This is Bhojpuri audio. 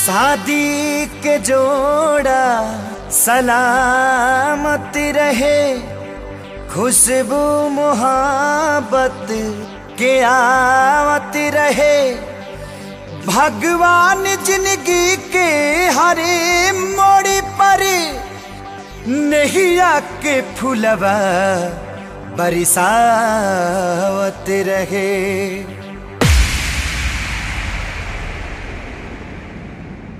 शादी के जोड़ा सलामत रहे खुशबू मोहब्बत के आवत रहे भगवान जिंदगी के हरे मोड़ पर नैया के फुलवा बरसावत रहे